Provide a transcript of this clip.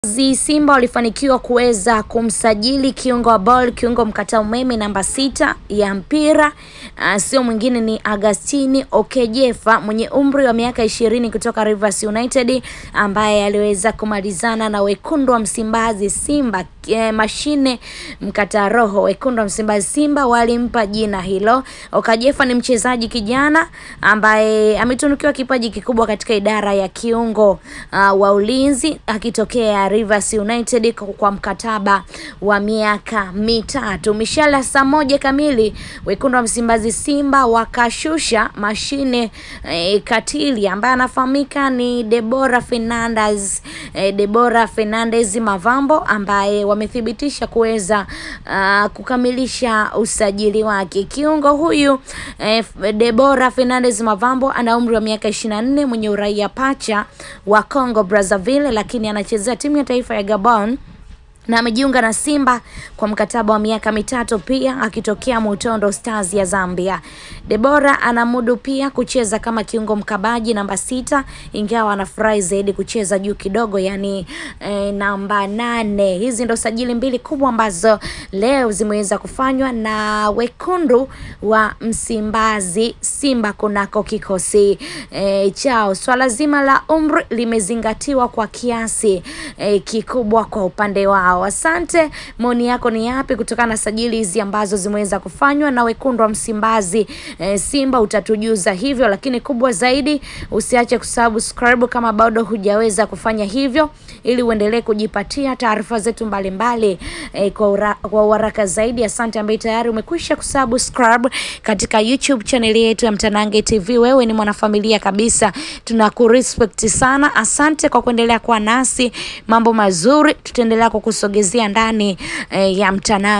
zi Simba walifanikiwa kuweza kumsajili kiungo wa ball kiungo mkata umeme namba sita ya mpira uh, sio mwingine ni Agustini Okejefa mwenye umri wa miaka ishirini kutoka Rivers United ambaye aliweza kumalizana na wekundu wa Msimbazi Simba eh, mashine mkata roho. Wekundu wa Msimbazi Simba walimpa jina hilo. Okajefa ni mchezaji kijana ambaye ametunukiwa kipaji kikubwa katika idara ya kiungo uh, wa ulinzi akitokea Rivers United kwa mkataba wa miaka mitatu. Mishala saa moja kamili wekundu wa Msimbazi Simba wakashusha mashine eh, katili ambaye anafahamika ni Debora Fernandez eh, Debora Fernandez Mavambo ambaye wamethibitisha kuweza uh, kukamilisha usajili wake. Kiungo huyu eh, Debora Fernandez Mavambo ana umri wa miaka 24 mwenye uraia pacha wa Congo Brazzaville, lakini anachezea timu ya taifa ya Gabon na amejiunga na Simba kwa mkataba wa miaka mitatu pia akitokea Mutondo Stars ya Zambia. Debora anamudu pia kucheza kama kiungo mkabaji namba sita, ingawa anafurahi zaidi kucheza juu kidogo, yani eh, namba nane. Hizi ndo sajili mbili kubwa ambazo leo zimeweza kufanywa na wekundu wa Msimbazi Simba kunako kikosi eh, chao. Swala zima la umri limezingatiwa kwa kiasi eh, kikubwa kwa upande wao. Asante, maoni yako ni yapi kutokana na sajili hizi ambazo zimeweza kufanywa na wekundu wa Msimbazi e, Simba? Utatujuza hivyo, lakini kubwa zaidi usiache kusubscribe kama bado hujaweza kufanya hivyo, ili uendelee kujipatia taarifa zetu mbalimbali e, kwa, ura, kwa uharaka zaidi. Asante ambaye tayari umekwisha kusubscribe katika YouTube channel yetu ya Mtanange TV. Wewe ni mwanafamilia kabisa, tunakurespect sana. Asante kwa kuendelea kuwa nasi, mambo mazuri tutaendelea kukusogezea ndani eh, ya Mtanange.